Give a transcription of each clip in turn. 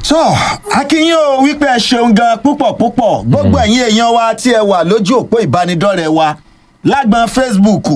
so akínyìn o wípé ẹ ṣeun gan púpọ̀ púpọ̀ gbogbo ẹ̀yin èèyàn wa tí ẹ wà lójú òpó ìbánidọ́rẹ̀ẹ́ wa lágbọn facebook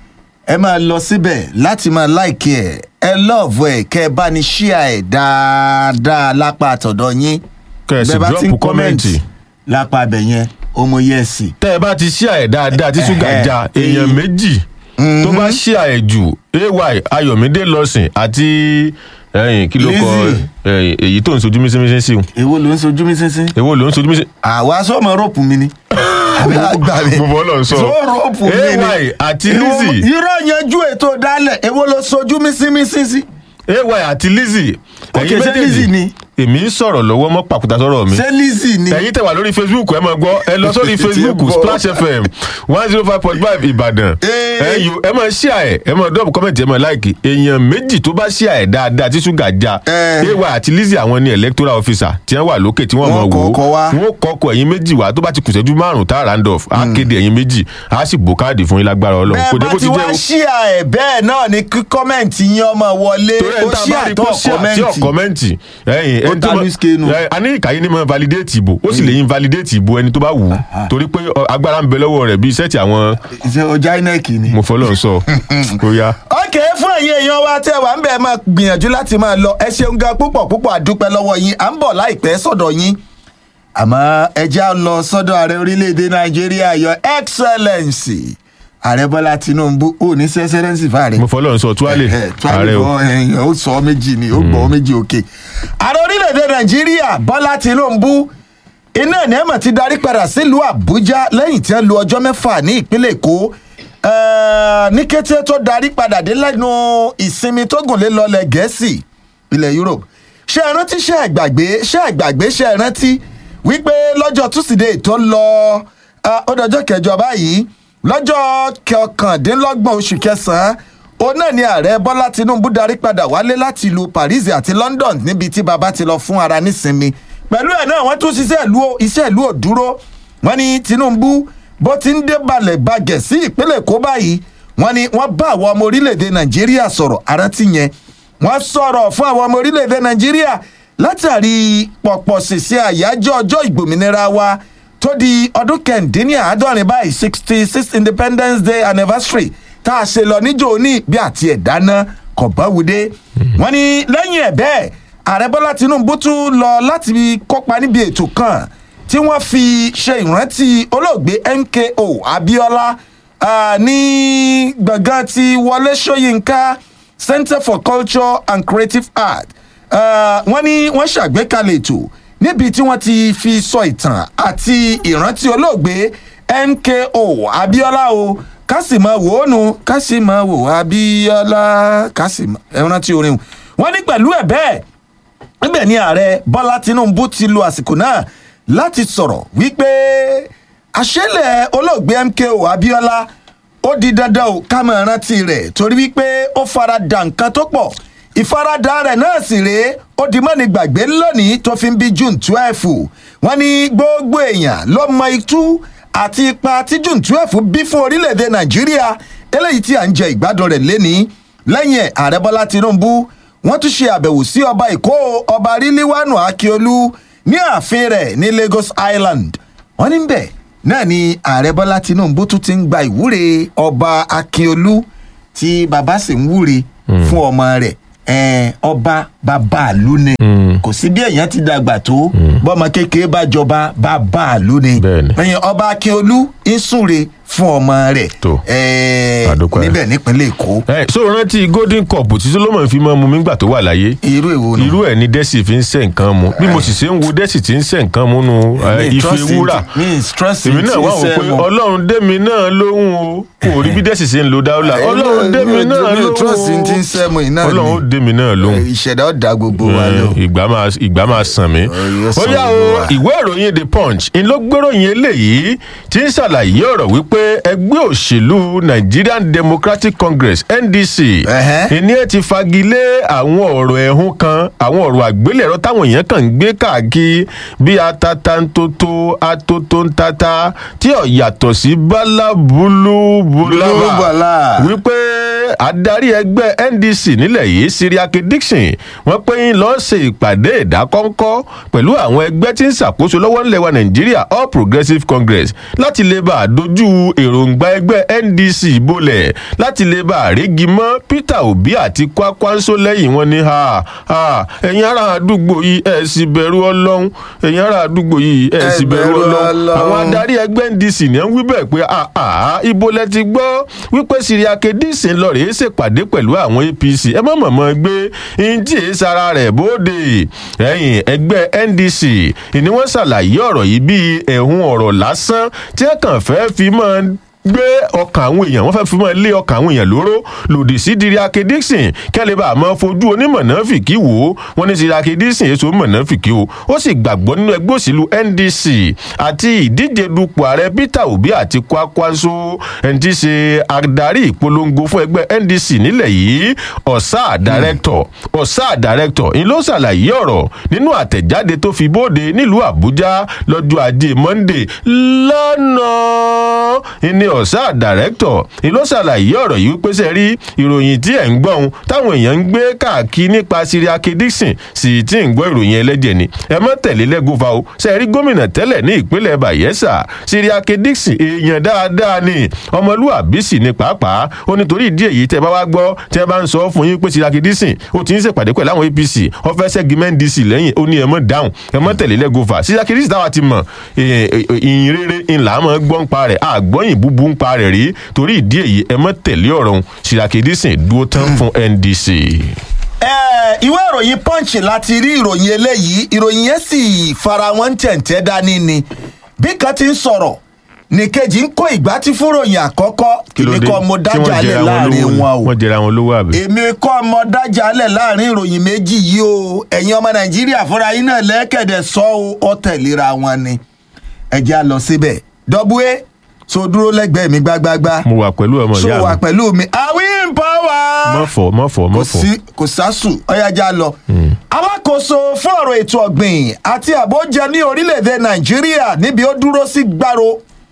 ẹ máa lọ síbẹ̀ láti máa láìkí ẹ̀ ẹ lọ́ọ̀fù ẹ̀ kẹ́ ẹ bá ní ṣíà ẹ̀ dáadáa lápá àtọ̀dọ̀ yín Kẹ́ ẹ sì Bẹ́ẹ̀ bá ti ń drop kọ́mẹ̀ntì. lápá abẹ yẹn ọmọ yẹ́sì tẹ́ ẹ bá ti ṣíà ẹ̀ dáadáa tí ṣúgà Ẹ̀hẹ́. já èèyàn méjì tó bá ṣíà ẹ̀ jù ay ayọ̀mídé lọ́sìn àti ẹ̀yìn kí ló kọ Lizzy. ẹ̀yìn èyí tó ń sojú mísínmísín sí o èwo ló ń sojú mi sínsín èwo ló ń sojú mísín. àwa sọmọ rọpù mi ni àbí àgbà mi gbogbo ọlọ́run sọ so rọpù mi ni ay àti Èwo- lizzy irọ́ yanjú ètò dálẹ̀ èwo ló sojú mi sí mi sí sí. ay àti lizzy Ok, ẹ̀yin ṣé Lizzy ni? èmi ń sọ̀rọ̀ lọ́wọ́ mọ́ pàkúta sọ̀rọ̀ mi ṣé lizzy ni. ẹ̀yin tẹ̀ wà lórí facebook ẹ máa gbọ́ ẹ lọ sórí Ti facebook bọ̀. splash fm one zero five point five ìbàdàn Ee. ẹ yò ẹ máa ṣíà ẹ ẹ máa dọ́ọ̀bù kọ́mẹ̀ntì ẹ máa láìkì èèyàn méjì tó bá ṣíà ẹ dáadáa tí ṣúgà já Ẹ. ewa àti lizzy àwọn ni electoral officer tí wọ́n wà lókè tí wọ́n Wọ́n mọ̀ wò kọ́kọ́ wá. wọ́n kọ́kọ́ ẹ̀yin méjì wá tó bá ti kùsẹ́jú márùn tá randolph á kéde ẹ̀yin méjì á sì bò káàdì fún yín lágbára ọlọ́run bẹ́ẹ̀ kò dé bá bó ti ti wá jẹ́ o ṣíà ẹ̀ bẹ́ẹ̀ náà ni kí kọ́mẹ̀ntì yín ọmọ wọlé torí ó ẹni tá a bá ṣíà rí tó kó ṣíà tí ò kọ́mẹ̀ntì. kọ́mẹ́ǹtì ẹ̀yìn Ó ẹni tó ta mọ- loose canoe. ẹ, a ní ìkàyé ní mọ validate ìbò ó sì lè invalidate ìbò ẹni tó bá wù ú torí pé ọ, agbára ń bẹ lọ́wọ́ rẹ̀ bíi sẹ́ẹ̀tì àwọn ṣe ọjà inec ni. mo fọlọ́ ń sọ ó yá. ok fún ẹ̀yin èèyàn wa tẹ́ wà ń bẹ̀ máa gbìyànjú láti máa lọ ẹ ṣeun gan púpọ̀ púpọ̀ àdúpẹ́ lọ́wọ́ yín à ń bọ̀ láìpẹ́ sọ̀dọ̀ yín àmọ́ ẹ já lọ sọ́dọ̀ ààrẹ orílẹ̀‐èdè nàìjíríà your excellence ààrẹ bọ́lá tinubu ò ní sẹ́sẹ́rẹ́nsì fáàrẹ. mo fọlọ́ ń sọ tuwálé ààrẹ o ààrẹ o ó sọ méjì ni ó gbọ́ méjì òkè. ààrẹ orílẹ̀‐èdè nàìjíríà bọ́lá tinubu iná ní ẹ̀mọ̀ ti darí padà sílùú àbújá lẹ́yìn tí wọ́n lu ọjọ́ mẹ́fà ní ìpínlẹ̀ èkó Eh, ní kété tó darí padà dé lẹ́nu ìsinmi tó gùn lé lọ́lẹ̀ gẹ̀ẹ́sì ilẹ̀ europe ṣé ẹ rántí ṣé ẹ gbàgbé ṣé ẹ gbàgbé ṣé ẹ rántí wípé lọ́jọ́ tusidee tó lọ eh, ó dọjọ́ kẹjọ báyìí lọ́jọ́ kọkàndínlọ́gbọ̀n oṣù kẹsàn-án òun náà ni ààrẹ bọ́lá tinubu darí padà wálé láti ìlú paris àti london níbi tí baba ti lọ fún ara nísinmi pẹ̀lú ẹ̀ náà wọ́n tún ṣiṣẹ́ ìlú iṣẹ́ ìlú òdúró wọ́n ní tinubu bó ti ń dé balẹ̀ bagẹ̀ sí ìpínlẹ̀ èkó báyìí wọ́n ní wọ́n bá àwọn ọmọ orílẹ̀-èdè nàìjíríà sọ̀rọ̀ arántí yẹn wọ́n sọ̀rọ̀ fún àwọn ọmọ orílẹ̀-èdè nàìjíríà látàrí pọ̀pọ̀ ṣìṣẹ́ àyájọ́ ọjọ́ ìgbòmìnira wa tó di ọdún kẹ̀ǹdínláàádọ́rin báyìí sixty six independence day anniversary tá a ṣe lọ níjó ní bí àti ẹ̀dáná kọ̀báwúdé wọ́n ní lẹ́yìn ẹ̀ bẹ́ẹ̀ ààrẹ bọ́lá tinubu tún lọ láti kópa níbi ètò kan tí wọ́n fi ṣe ìrántí olóògbé mko abiola ah, ní gbọ̀ngàn ti wọlé sọ́yìnká center for culture and creative art Ah, wọ́n ní wọ́n ṣàgbékalẹ̀ ètò níbi tí wọ́n ti fi sọ ìtàn àti ìrántí olóògbé mko abiola o kásìmọ̀ wò ó nu kásìmọ̀ wò abiola kásìmọ̀ ẹ rántí orin o wọ́n ní pẹ̀lú ẹ̀ bẹ́ẹ̀ níbẹ̀ ni ààrẹ bọ́lá tinubu ti lo àsìkò náà láti sọ̀rọ̀ wípé àṣẹlẹ̀ olóògbé mko abiola ó di dandan o ká máa rántí rẹ̀ torí wípé ó fara dà nǹkan tó pọ̀ ìfaradà rẹ̀ náà sì rèé ó di mọ́ni gbàgbé lónìí tó fi ń bí june twelve wọ́n ní gbogbo èèyàn ló mọ itú àti ipa tí june twelve bí fún orílẹ̀-èdè nàìjíríà eléyìí tí à ń jẹ ìgbádùn rẹ̀ lénìí lẹ́yìn ẹ̀ ààrẹ bọ́lá tinubu wọ́n tún ṣe àbẹ̀wò sí ọba èkó ọba ríliwánu akíolú ní ààfin rẹ̀ ní lagos island wọ́n ní bẹ́ẹ̀ náà ni ààrẹ bọ́lá tinubu tún ti ń gba ìwúre ọba akíolú tí bàbá sì ń wúre fún ọmọ rẹ̀ ẹ̀ẹ́n ọba bàbá àlú ni kò sí bí èèyàn ti dàgbà tó bọ́mọ kékeré bá jọba bàbá àlú ni Bẹ́ẹ̀ni. ẹ̀yìn ọba akíolú ń súre fún ọmọ rẹ̀ Tó. ẹ̀ẹ́ Àdúpẹ́. níbẹ̀ nípínlẹ̀ èkó ẹ so rántí golden cup tí solomon fi máa mu mi gbà tó wà láyé irú èwo nù. irú ẹ ní dẹ́sì fi ń sẹ́ nǹkan mu bí mo sì ṣe ń wo dẹ́sì tí ń sẹ́ nǹkan mu nu ẹ, Mi ife trust wúrà in- mi trust in èmi náà ti wà wò iṣẹ́ pé wọn. ọlọ́run dẹ́mi náà lóhùn o kò rí bí dẹ́sì ṣe ń lo dáúlà ọlọ́run dẹ́mi náà mi ò trust in ti ń lóhùn sẹ́ mu iná o ni. ọlọ́run ó dẹ́mi náà lóhùn ìṣẹ̀dá ọ̀dà gbogbo wa lọ. ìgbà máa ìgbà máa sàn mí. yóò ó sàn yá gbogbo o wa. ìwé ìròyìn the punch ń ló gbéròyìn eléyìí tí ń ṣàlàyé ọ̀rọ̀ wípé wípé ẹgbẹ́ òṣèlú nigerian democratic congress ndc Ẹ̀hẹ́. ìní ẹ ti fagilé àwọn ọ̀rọ̀ ẹ̀hún kan àwọn ọ̀rọ̀ àgbélẹ̀rọ táwọn èèyàn kàn ń gbé káàkiri bí atatantoto atotontata tí ò yàtọ̀ sí bálábúlú búlábà Búlábàlà. wípé adarí ẹgbẹ́ ndc nílẹ̀ yìí siriake dixon wọ́n pé ń lọ́ọ́ ṣe ìpàdé ìdákọ́ńkọ́ pẹ̀lú àwọn ẹgbẹ́ tí ń ṣàkóso lọ́wọ́ nílẹ̀ wa nàìjíríà all progressives congress láti lè bá a dojú èròǹgbà ẹgbẹ́ ndc bolẹ̀ láti lè bá a régi mọ́ peter obi àti kwakwanso lẹ́yìn wọn ní ha ha ẹ̀yin ará àdúgbò yìí ẹ̀ sì bẹ̀rù ọlọ́run ẹ̀yin ará àdúgbò yìí ẹ̀ sì bẹ̀rù bẹ̀rù ọlọ́run Ọlọ́run. àwọn adarí ẹgbẹ́ ndc ní ń wí bẹ́ẹ̀ pé àà ibo lẹ ti gbọ́ wípé siriake dixon lọ rèé ṣèpàdé pẹ̀lú àwọn apc ẹ má mọ̀mọ́ gbé ntí èé sara rẹ̀ bóde ẹ̀yìn ẹgbẹ́ ndc ìní wọ́n ṣàlàyé ọ̀rọ̀ yìí bíi ẹ̀hún ọ̀rọ̀ lásán tí ẹ kàn fẹ́ fi mọ́ gbé ọkàn àwọn èèyàn wọn fẹ́ fi mọ́ lé ọkàn àwọn èèyàn lóró lòdì sí diriake dixon kẹ́lẹ́ bá a mọ́ fojú onímọ̀nàfìkì wò ó wọ́n ní diriake dixon èso mọ̀nàfìkì o ó sì gbàgbọ́ nínú ẹgbẹ́ òṣèlú ndc àti ìdíje dupò ààrẹ peter obi àti kwakwanso ẹni tí í ṣe adarí ìpolongo fún ẹgbẹ́ ndc nílẹ̀ yìí ọ̀sà dàrẹ́kítọ̀ ọ̀sà dàrẹ́kítọ̀ ń ló ṣàlàyé ọ̀rọ̀ nínú àtẹ̀jáde tó fi bóde nílùú àbújá lọ́jọ́ ajé monday lọ́nà ìní ọ̀sà dàrẹ́kítọ̀ ń ló ṣàlàyé ọ̀rọ̀ yìí pé sẹ́rí ìròyìn tí ẹ̀ ń gbọ́n táwọn èèyàn ń gbé káàkiri nípa siriake dixon sì tí ń gbọ́ ìròyìn ẹlẹ́jẹ̀ ni ẹ mọ́ tẹ̀lé lẹ́gùnfà o sẹ́rí gómìnà tẹ́lẹ̀ ní ìpínlẹ̀ bayelsa siriake dixon èèyàn dáadáa ni ọmọlúwàbí sì ni pàápàá ó nítorí ìdí èyí tẹ bá wá gbọ́ tẹ bá ń sọ fún yín pé siriake dixon ó ti ń ṣèpàdé pẹ̀lú àwọn apc ọfẹ́ sẹ́gimẹ́ ndc lẹ́yìn ó ní ẹ mọ́ dáhùn ẹ mọ́ tẹ̀lé lẹ́gùnfà siriake dixon táwa ti mọ̀ ìyìn rere ńlá mọ́ gbọ́ ń pa rẹ̀ àgbọ́yìn búbú ń pa rẹ̀ rí torí ìdí èyí ẹ mọ́ tẹ̀lé ọ̀rọ̀ òun siriake dixon dúró tán fún ndc. ẹ ìwé ìròyìn punch láti rí ìròyìn eléyìí ìròyìn yẹn sì fara wọn tẹ̀ǹtẹ̀ dání ni bí kan ti ń sọ̀rọ̀ nìkejì ń kó ìgbà tí fúnròyìn àkọ́kọ́ èmi kọ́ mo dájà lẹ̀ láàrin wọn o wọ́n jẹra wọn lówó àbí. èmi kọ́ mo dájà lẹ̀ láàrin ìròyìn méjì yìí o ẹ̀yin ọmọ nàìjíríà fúnra yín náà lẹ́kẹ̀dẹ̀ sọ o ọ tẹ̀léra wọn ni ẹ jẹ́ a lọ síbẹ̀ dọ́búwé so dúró lẹ́gbẹ̀ẹ́ mi gbágbágbá mo wà pẹ̀lú ọmọ so ìyá wà mi pẹ̀lú mi àwìn pọ́wà mọ̀fọ̀ mọ̀fọ̀ kò mọ̀fọ̀. sí kò sásù ọ̀yájà lọ. alákòóso fún ọ̀rọ̀ ètò ọ̀gbìn àti àbójẹ ní orílẹ̀-èdè nàìjíríà níbi ó dúró sí gbàrò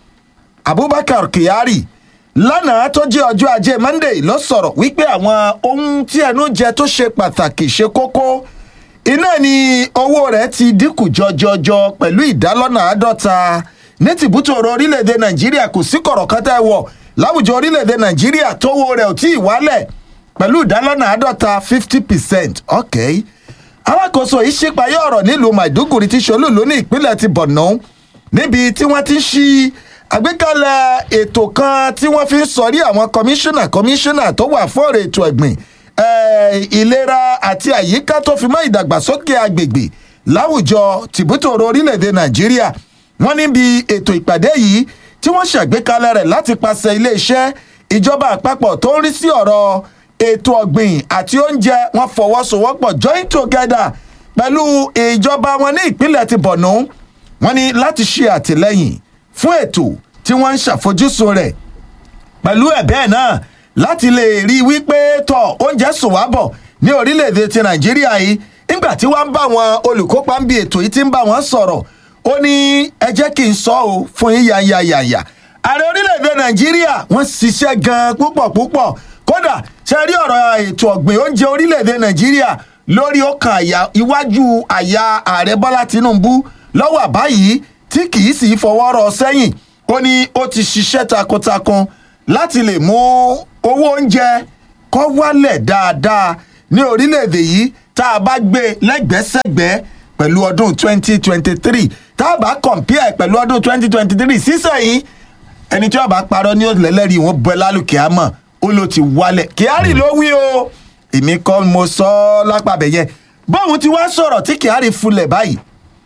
abubakar kyari lánàá tó jẹ́ ọjọ́ ajé monday ló sọ̀rọ̀ wípé àwọn ohun tí ẹnu jẹ tó ṣe pàtàkì ṣe kókó iná ni owó rẹ̀ ti dínkù jọjọjọ pẹ̀lú ìdálọ́nà àádọ́ta ní tìbútòrò orílẹ̀-èdè nàìjíríà kò sí kọ̀rọ̀ kan tẹ́ wọ̀ láwùjọ orílẹ̀-èdè nàìjíríà tówó rẹ̀ ò tí ì wálẹ̀ pẹ̀lú ìdálọ́nà àádọ́ta fifty percent okay alákòóso yìí ṣípayé ọ̀rọ̀ nílùú maiduguri ti ṣolúlu ní ìpínlẹ̀ ti borno níbi tí wọ́n ti ń ṣí àgbékalẹ̀ ètò kan tí wọ́n fi ń sọrí àwọn kọmíṣánná kọmíṣánná tó wà fún ọ̀rọ̀ ètò ẹ̀gbìn eh, ìlera àti àyíká tó fi mọ́ ìdàgbàsókè agbègbè láwùjọ tìbútòrò orílẹ̀-èdè nàìjíríà wọ́n níbi ètò ìpàdé yìí tí wọ́n ṣàgbékalẹ̀ rẹ̀ láti pàṣẹ iléeṣẹ́ ìjọba àpapọ̀ tó ń rí sí ọ̀rọ̀ ètò ọ̀gbìn àti oúnjẹ wọn fọwọ́sowọ́pọ̀ join together pẹ̀lú ìjọba wọn ní ìpínlẹ̀ ti borno wọn ní láti ṣe àtìlẹ́yìn fún ètò tí wọ́n ń ṣàfojúsùn rẹ̀ pẹ̀lú ẹ̀ bẹ́ẹ̀ náà láti lè rí i wípé tọ̀ oúnjẹ sùn wá bọ̀ ní orílẹ̀-èdè ti nàìjíríà yìí nígbà tí wọ́n ń bá wọn olùkópa ń bi ètò yìí ti ń bá wọn sọ̀rọ̀ ó ní ẹ jẹ́ kí n sọ ọ́ fún yín yàyàyàyà ààrẹ orílẹ̀-èdè nàìjíríà wọ́n ṣiṣẹ́ gan-an púpọ̀ púpọ̀ kódà ṣe rí ọ̀rọ̀ ètò ọ̀gbìn oúnjẹ orílẹ̀-èdè nàìjíríà lórí ọkàn àyà iwájú àyà ààrẹ bọ́lá tinubu lọ́wọ́ àbáyìí tí kì í sì fọwọ́ rọ sẹ́yìn ó ní ó ti ṣiṣẹ́ takuntakun láti lè mú owó oúnjẹ kọ́ wálẹ̀ dáadáa ní orílẹ̀-èdè yìí tá a bá gbé lẹ́gbẹ́sẹ̀gbẹ́ pẹ̀lú ọdún 2023 tá a bá compare pẹ̀lú ọdún 2023 sísẹ̀yìn ẹni tí wọ́n bá parọ́ ní òlẹ́lẹ́rìí wọn bọ́ lálùkẹ́ àmọ́ ó ló ti wálẹ̀ kyari ló wí o èmi kọ́ mo sọ ọ́ lápàbẹ̀ yẹn bóun ti wá sọ̀rọ̀ tí kyari fulẹ̀ báyìí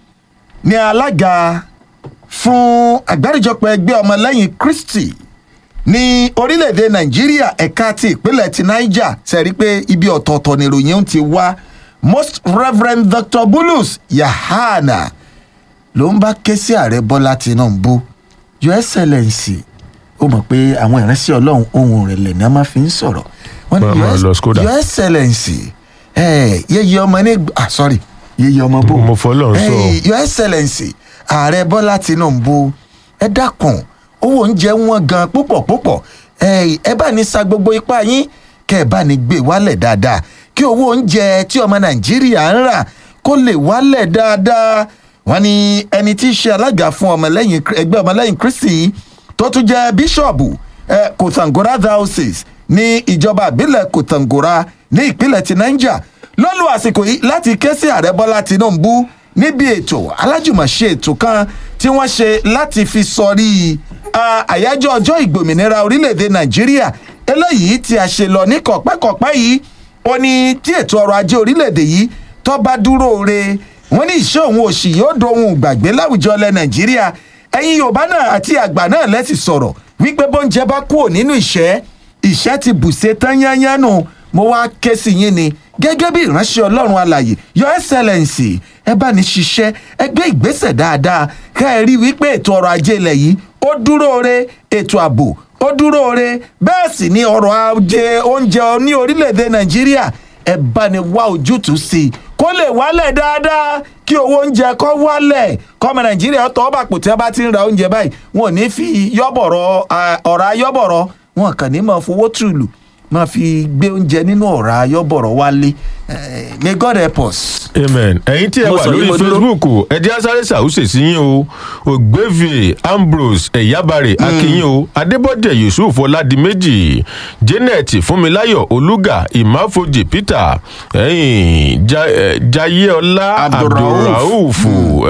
ni alága fún àgbáríjọpọ̀ ẹgbẹ́ ọmọlẹ́yìn kristi ní orílẹ̀-èdè nàìjíríà ẹ̀ka ti ìpínlẹ̀ ti niger sẹ́rí pé ibi ọ̀tọ̀ọ̀tọ̀ nìròyìn ń ti wá most reverend dr bulus yahana ló ń bá ké sí ààrẹ bọ́lá tinubu your excellency ó mọ̀ pé àwọn ìránṣẹ́ ọlọ́run ohun ìrẹ̀lẹ̀ ni a máa fi ń sọ̀rọ̀ wọ́n Máa- máa Your- lọ Skoda. your excellency eh, yeye ọmọ ní ah sorry yeye ọmọ bò Mo fọlọ́run sọ. Eh, your excellency ààrẹ bọ́lá tinubu ẹ dákun owó oúnjẹ wọn gan púpọ̀ púpọ̀ Eh, ẹ bá ní sa gbogbo ipá yín kẹ́ ẹ bá ní gbé wálẹ̀ dáadáa kí owó oúnjẹ tí ọmọ nàìjíríà ń rà kó lè wálẹ̀ dáadáa wọ́n ní ẹni tí í ṣe alága fún ọmọlẹ́yìn ẹgbẹ́ ọmọlẹ́yìn kristi tó tún jẹ́ bíṣọ̀bù eh, kòtàngórà diocese ní ìjọba ìbílẹ̀ kòtàngórà ní ìpínlẹ̀ ti niger ló lu àsìkò yìí láti ké sí ààrẹ bọ́lá tinubu níbi ètò alájùmọ̀ṣe ètò kan tí wọ́n ṣe láti fi sọrí ah, àyájọ́ ọjọ́ ìgbòmìnira orílẹ̀-èdè nàìjíríà eléyìí tí a ṣe lọ ní kọ̀pẹ́kọ̀pẹ́ yìí ó ní tí ètò ọrọ̀ ajé orílẹ̀-èdè yìí tó bá dúró re wọ́n ní ìṣe òun òṣì yóò dohun gbàgbé láwùjọ ilẹ̀ nàìjíríà ẹ̀yin yorùbá náà àti àgbà náà lẹ́sì sọ̀rọ̀ wípé bóúnjẹ bá kúrò nínú ìṣẹ́ ìṣẹ́ ti bùṣe tán yányán nù mo wá ké sí yín ni gẹ́gẹ́ bí ìránṣẹ́ ọlọ́run alàyè your excellence ẹ bá ní ṣiṣẹ́ ẹ gbé ìgbésẹ̀ dáadáa ká ẹ rí wípé ètò ọrọ̀ ajé ilẹ̀ yìí ó dúró re ètò ààbò ó dúró re bẹ́ẹ̀ sì ni ọrọ̀ ajé oúnjẹ ní orílẹ̀-èdè nàìjíríà ẹ bá ní wá ojútùú sí i kó lè wálẹ̀ dáadáa kí owó oúnjẹ kó wálẹ̀ kọ́mọ nàìjíríà tọ́ bàpò tí wọ́n bá ti ń ra oúnjẹ báyìí wọn ò ní fi yọ́bọ̀rọ̀ ọ̀rá yọ́bọ̀rọ̀ wọn kàn ní máa fowó tùlù máa fi gbé oúnjẹ nínú ọ̀rá yọ́bọ̀rọ̀ wálé Eh, may god help us. amen ẹ̀yin tí ẹ Mo wà sọ yìí, lórí mo dúró. facebook ẹ jẹ́ asáré ṣàwùsè sí yín o ògbévie ambrose ẹ̀yábàrẹ̀ akínyìn o adébọ̀dẹ̀ yusuf ọ̀làdìmẹ́jì janet fúnmiláyọ̀ olùgà ìmáfojì peter ẹ̀yìn Ja- eh, jayéọlá Abdulrauf. abdulrauf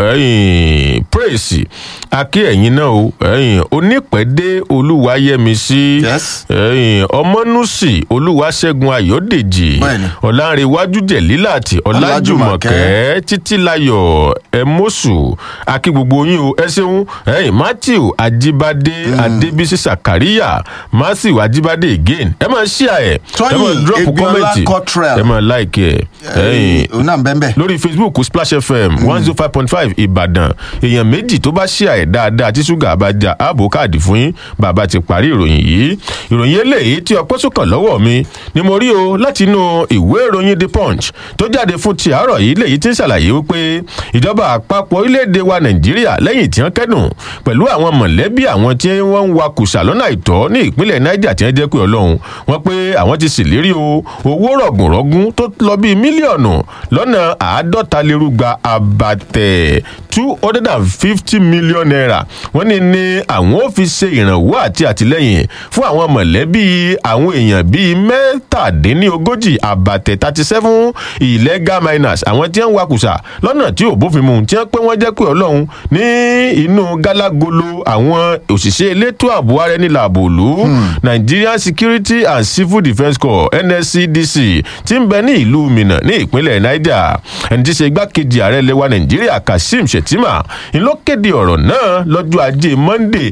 ẹ̀yìn praise akí ẹ̀yin náà o ẹ̀yìn onípẹ̀dé olúwayẹmísí Yes. ẹ̀yìn ọmọnùsì olúwaṣẹ́gun ayọ̀dèjì Bẹ́ẹ̀ni. ọ̀làǹrẹ̀wájú jẹ̀lílàtì ọ̀làjùmọ̀kẹ́ títílayọ̀ ẹ̀mọ́sù akí gbogbo yín o ẹ ṣeun ẹ̀yìn matthew ajibade adébísí sakaria matthew ajibade again ẹ máa ṣí ẹ ẹ Tóyìn máa drop Egbiola comment Cottrell. ẹ máa like ẹ ẹ̀yìn òun náà ń bẹ́ẹ̀ bẹ́ẹ̀. lórí facebook splash fm one zero five point five ìbàdàn èèyàn méjì tó bá ṣí àyè dáadáa tí ṣúgà bá já ààbò káàdì fún yín bàbá ti parí ìròyìn yìí ìròyìn eléyìí tí ọpẹ́ sùkàn lọ́wọ́ mi ni mo rí o láti inú ìwé ìròyìn the punch tó jáde fún ti àárọ̀ yìí léyìí tí ń ṣàlàyé wípé ìjọba àpapọ̀ orílẹ̀-èdè wa nàìjíríà lẹ́yìn tí wọ́n kẹ́dùn pẹ̀lú àwọn mọ̀lẹ́bí àwọn tí wọ́n ń wa kùsà lọ́nà àìtọ́ ní ìpínlẹ̀ niger tí wọ́n jẹ́ pé ọlọ́run wọ́n pé àwọn ti ṣèlérí o owó rọ̀gùnrọ̀gùn tó lọ bíi mílíọ̀nù lọ́nà àádọ́ta lérúgba àbàtẹ̀ two hundred and fifty million naira wọ́n ní ní àwọn ò fi ṣe ìrànwọ́ àti àtìlẹ́yìn fún àwọn mọ̀lẹ́bí àwọn èèyàn bíi mẹ́tàdínlógójì àbàtẹ̀ thirty seven illegal miners àwọn tí wọ́n ń wakùsà lọ́nà tí ò bófin mu tí wọ́n pé wọ́n jẹ́ pé ọlọ́run ní inú gálágolo àwọn òṣìṣẹ́ elétò ààbò ara ẹni làbò lù nigerian security and civil defence corps nscdc ti ń bẹ ní ìlú minna ní ìpínlẹ̀ niger ẹni tí í ṣe igbákejì ààrẹ lẹwa nàìjíríà kazeem shettima ń ló kéde ọ̀rọ̀ náà lọ́jọ́ ajé monday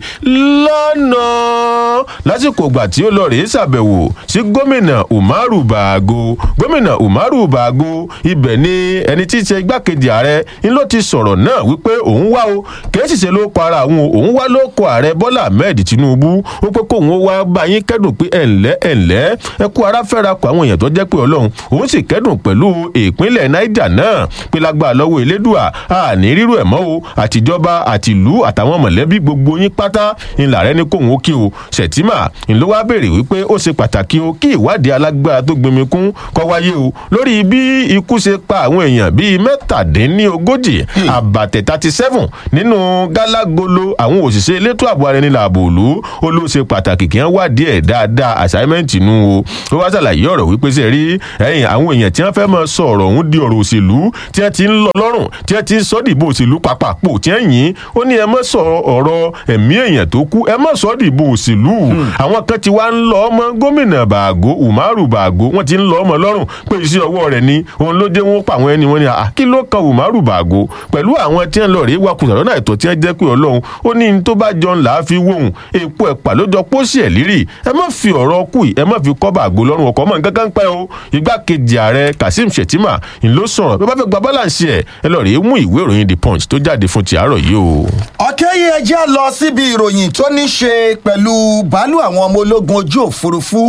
lánàá lásìkò ìgbà tí ó lọ rèé ṣàbẹ̀wò sí gómìnà umaru baago gómìnà umaru baago ibẹ̀ ni ẹni tí í ṣe igbákejì ààrẹ ń ló ti sọ̀rọ̀ náà wípé òun wá o kìí sì ṣe ló para òun o, òun wá ló kọ ààrẹ bọ́lá ahmed tinubu ó pé kóun ó wá bá yín kẹ́dùn pé ẹ̀ ǹlẹ́ ẹ̀ ǹlẹ́ ẹ kú ara fẹ́ra kọ àwọn èèyàn tó jẹ́ pé ọlọ́run òun sì kẹ́dùn pẹ̀lú ìpínlẹ̀ niger náà pé lágbára lọ́wọ́ elédùà àní rírú ẹ̀ mọ́ o àtijọba àtìlú àtàwọn mọ̀lẹ́bí gbogbo yín pátá ńlá rẹ ní kóun ó kí o ṣètìmà ńlọ wá béèrè wípé ó ṣe pàtàkì o kí ìwádìí alágbára tó gbẹmí kún kọ́ wáyé o lórí bí ikú ṣe pa àwọn èèyàn bíi mẹ́tàdínlógójì àbàtẹ̀ thirty seven nínú gálágolo àwọn òṣìṣẹ́ elétò ààbò ara ẹni làbò òlu ó ló ṣe pàtàkì kí wọ́n wádìí ẹ̀ dáadáa assignment nù o ó wá ṣàlàyé ọ̀rọ̀ wípé ṣe rí ẹ̀yìn àwọn èèyàn tí wọ́n fẹ́ máa sọ ọ̀rọ̀ ọ̀hún di ọ̀rọ̀ òṣèlú tí wọ́n ti ń lọ lọ́rùn tí wọ́n ti ń sọ́ dìbò òṣèlú pàpàpọ̀ tí wọ́n yìn ó ní ẹ má sọ ọ̀rọ̀ ẹ̀mí èèyàn tó kú ẹ má sọ́ dìbò òṣèlú àwọn kan ti wá ń lọ ọmọ gómìnà bàgó umaru bàgó wọ́n ti ń lọ ọmọ lọ́rùn pé iṣẹ́ ọwọ́ rẹ̀ ni òun ló dé wọn pa àwọn ẹni wọn ni à kí ló kan umaru bàgó pẹ̀lú àwọn tí wọ́n lọ rèé wakùsà lọ́nà àìtọ́ tí wọ́n jẹ́ pé ọlọ́run ó ní ní tó bá jọ ńlá fi wóhùn èpo ẹ̀pà ló jọ pósí ẹ̀ lírì ẹ má fi ọ̀rọ̀ kù ẹ má fi kọ́ bàgó lọ́rùn ọkọ̀ mọ́ nǹkan kan pẹ́ o igbákejì ààrẹ kazeem shettima ń ló sọ̀rọ̀ bí wọ́n bá fẹ́ gba balance ẹ̀ ẹ lọ rèé mú ìwé ìròyìn the punch tó jáde fún ti àárọ̀ láàárọ̀ yìí o. ọ̀kẹ́ yìí ẹ já lọ síbi ìròyìn tó ní ṣe pẹ̀lú bàálù àwọn ọmọ ológun ojú òfurufú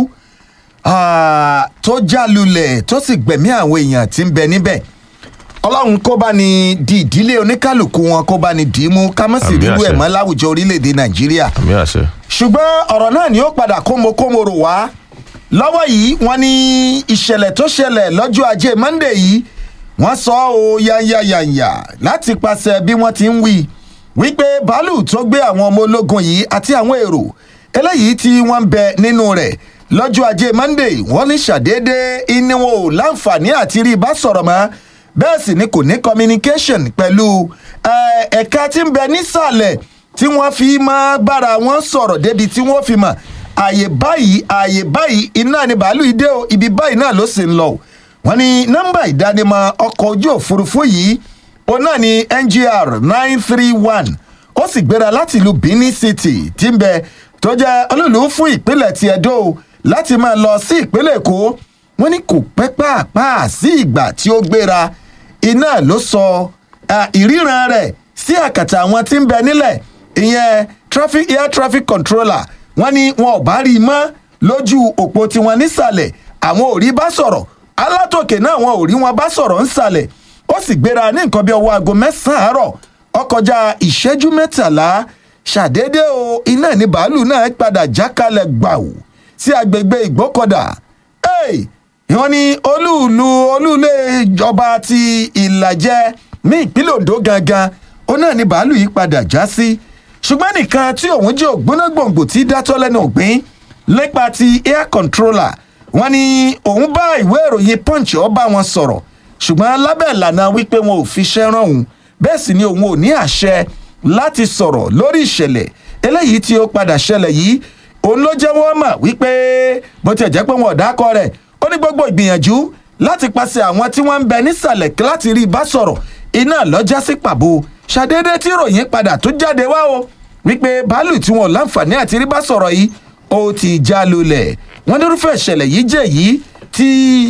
ah, tó já lulẹ̀ tó sì gbẹ̀mí àwọn èèyàn tí ń bẹ níbẹ̀ ọlọ́run kó bá ní di ìdílé oníkálukú wọn kó bá ní dì í mú ká má sì Àmín rírú ẹ̀ àṣẹ. mọ́ láwùjọ orílẹ̀-èdè nàìjíríà àmì àṣẹ. ṣùgbọ́n ọ̀rọ̀ náà ni ó padà kómokómoro wá lọ́wọ́ yìí wọ́n ní ìṣẹ̀lẹ̀ tó ṣẹlẹ̀ lọ́jọ́ ajé monde yìí wọ́n sọ ọ́ yányányányá láti pàṣẹ bí wọ́n ti ń wí wípé bàálù tó gbé àwọn ọmọ ológun yìí àti àwọn èrò eléyìí tí wọ́n ń bẹ nínú rẹ̀ lọ́jọ́ ajé monde wọ́n ní ṣàdédé ìní wọn ò láǹfààní àti rí bá sọ̀rọ̀ mọ́ bẹ́ẹ̀ sì ni kò ní communication pẹ̀lú eh, ẹ̀ka tí ń bẹ nísàlẹ̀ tí wọ́n fi máa bára wọn sọ̀rọ̀ débi tí wọ́n fi mọ̀ ààyè báyìí ààyè báyìí iná ni bàálù ìdè o ibi báyìí náà ló sì ń lọ o wọ́n ní nọ́mbà ìdánimọ̀ ọkọ̀ ojú òfurufú yìí òun náà ni ngr nine three one ó sì gbéra láti ìlú benin city tí ń bẹ tó jẹ́ olúùlú fún ìpínlẹ̀ ti edo o, láti máa lọ sí ìpínlẹ̀ èkó wọ́n ní kò pẹ́ pàápàá sí ìgbà tí ó gbéra iná ló sọ ah, ìríran rẹ̀ sí àkàtà àwọn tí ń bẹ nílẹ̀ ìyẹn traffic air traffic controller wọ́n ní wọn ò bá rí i mọ́ lójú òpó tiwọn nísàlẹ̀ àwọn ò rí bá sọ̀rọ̀ alátòkè náà wọn ò rí wọn bá sọ̀rọ̀ nsàlẹ̀ ó sì gbéra ní nǹkan bí ọwọ́ aago mẹ́sàn-án àárọ̀ ọkọjá ìṣẹ́jú mẹ́tàlá ṣàdédé o iná ní bàálù náà padà jákalẹ̀ gbàù sí agbègbè ìgbókọ̀dà hey! wọ́n ní olúùlú olúùlé ìjọba ti ìlàjẹ ní ìpínlẹ̀ ondo gangan ó náà ní bàálù yìí padà já sí ṣùgbọ́n nìkan tí òun jẹ́ ògbóná gbòǹgbò tí dátọ́ lẹ́nu ògbín lépa ti air controller wọ́n ní òun bá ìwé ìròyìn punch ọ bá wọn sọ̀rọ̀ ṣùgbọ́n lábẹ́ ìlànà wípé wọn ò fi ṣẹ́ rán òun bẹ́ẹ̀ sì ni òun ò ní àṣẹ láti sọ̀rọ̀ lórí ìṣẹ̀lẹ̀ eléyìí tí ó padà ṣẹlẹ̀ yìí òun ló jẹ́ wọ́n mọ̀ wípé bó tiẹ̀ jẹ́ pé wọn ò dákọ rẹ̀ ó ní gbogbo ìgbìyànjú láti pàṣẹ àwọn tí wọ́n ń bẹ nísàlẹ̀ láti rí i bá sọ̀rọ̀ iná lọ́jà sí pàbó ṣàdédé tí ìròyìn padà tó jáde wá o wípé báàlù tí wọn ò láǹfààní àti rí bá sọ̀rọ̀ yìí ó ti já lulẹ̀ wọ́n nírúfẹ́ ìṣẹ̀lẹ̀ yìí jẹ́ yìí tí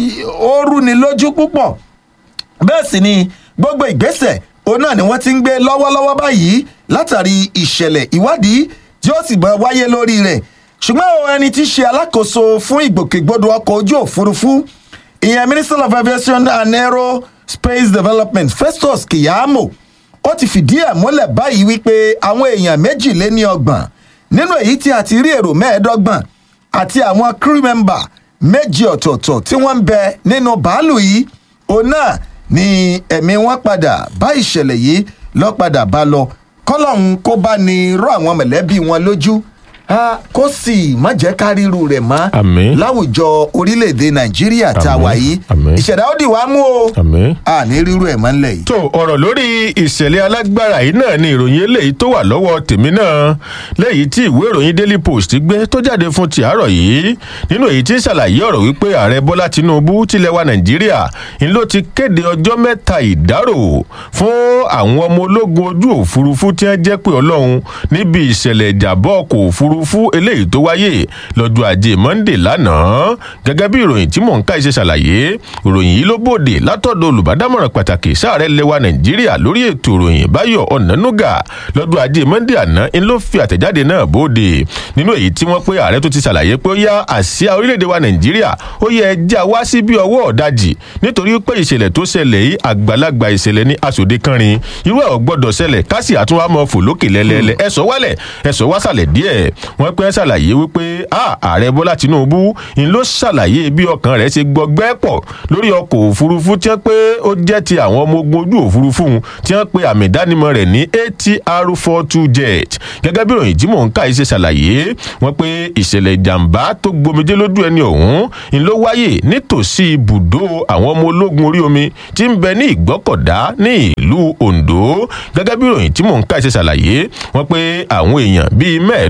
ó rúni lójú púpọ̀ bẹ́ẹ̀ sì ni gbogbo ìgbésẹ̀ òun náà ni wọ́n ti ń gbé lọ́wọ́lọ́wọ́ báyìí látàrí ìṣẹ̀lẹ̀ ìwádìí tí ó sì bọ́ wáyé lórí rẹ̀ ṣùgbọ́n o ẹni tí í ṣe alákòóso fún ìgbòkègbodò ọkọ̀ ojú òfurufú ìyẹn minister of aviation and aerospace development festus kiyamo ó ti fìdí ẹ̀ múlẹ̀ báyìí wípé àwọn èèyàn méjìléní ọgbọ̀n nínú èyí tí a ti rí èrò mẹ́ẹ̀ẹ́dọ́gbọ̀n àti àwọn crew member méjì ọ̀tọ̀ọ̀tọ̀ tí wọ́n ń bẹ nínú bàálù yìí òun náà ni ẹ̀mí wọn padà bá ìṣẹ̀lẹ̀ yìí lọ́ padà bá lọ kọ́lọ́hún kó bá ní rọ àwọn mọ̀lẹ́bí wọn lójú ah, kó sì má jẹ́ ká ríru rẹ̀ mọ́ Àmín. láwùjọ orílẹ̀-èdè nàìjíríà tá a Àmín, wà yìí àmín. ìṣẹ̀dá ó dì wá mú o àmì. a ní ríru ẹ̀ mọ́ ńlẹ̀ yìí. tó ọ̀rọ̀ lórí ìṣẹ̀lẹ̀ alágbára yìí náà ni ìròyìn eléyìí tó wà lọ́wọ́ tèmi náà lẹ́yìn tí ìwé ìròyìn daily post gbé tó jáde fún ti àárọ̀ yìí nínú èyí tí ń ṣàlàyé ọ̀rọ̀ wípé ààrẹ bọ́lá tinubu tilẹ̀ wa nàìjíríà ń ló ti kéde ọjọ́ mẹ́ta ìdárò fún àwọn ọmọ ológun ojú òfurufú tí wọ́n jẹ́ pé ọlọ́run níbi ìṣẹ̀lẹ̀ ìjàbọ̀ ọkọ̀ òfurufú eléyìí tó wáyé lọ́jọ́ ajé monde lánàá gẹ́gẹ́ bí ìròyìn tí mò ń ká iṣẹ́ ṣàlàyé ìròyìn yìí ló bòde látọ̀dọ̀ olùbádámọ̀ràn pàtàkì sáàrẹ̀ lẹwa nàìjíríà lórí ètò ìròyìn báyọ̀ ọ̀nànúgà lọ́dún ajé monde àná ń ló fi àtẹ̀jáde náà bòde nínú èyí tí wọ́n pé ààrẹ tó ti ṣàlàyé pé ó yá àsíá orílẹ̀-èdè wa nàìjíríà ó yẹ ẹja wá sí bí ọwọ́ ọ̀dàjì nítorí pé ìṣẹ̀lẹ̀ tó ṣẹlẹ̀ yìí àgbàlagbà ìṣẹ̀lẹ̀ ní aṣòde kánrin irú ẹ̀ ò gbọ́dọ̀ ṣẹlẹ̀ kásì àtúnwá mọ́ fò lókè lẹ́lẹ́lẹ́ ẹ̀sọ́ wálẹ̀ ẹ̀sọ́ wá sàlẹ̀ díẹ̀ wọ́n pẹ́ ṣàlàyé wípé a ààrẹ bọ́lá tinubu ń ló ṣàlàyé bí ọkàn rẹ̀ ṣe gbọgbẹ́ pọ̀ lórí ọkọ̀ òfurufú tí wọ́n pé ó jẹ́ ti àwọn ọmọ ogun ojú òfurufú tí wọ́n pe àmì ìdánimọ̀ rẹ̀ ní atr four two jet gẹ́gẹ́ bí ìròyìn tí mò ń ká yìí ṣe ṣàlàyé wọ́n pé ìṣẹ̀lẹ̀ ìjàmbá tó gbomijé lójú ẹni ọ̀hún ń ló wáyé nítòsí ibùdó àwọn ọmọ ológun orí omi tí ń bẹ ní ìgbọ́kọ̀dá ní ìlú ondo gẹ́gẹ́ bí ìròyìn tí mò ń ká yìí ṣe ṣàlàyé wọ́n pé àwọn èèyàn bíi mẹ́ẹ̀ẹ́dọ́gbọ̀n twenty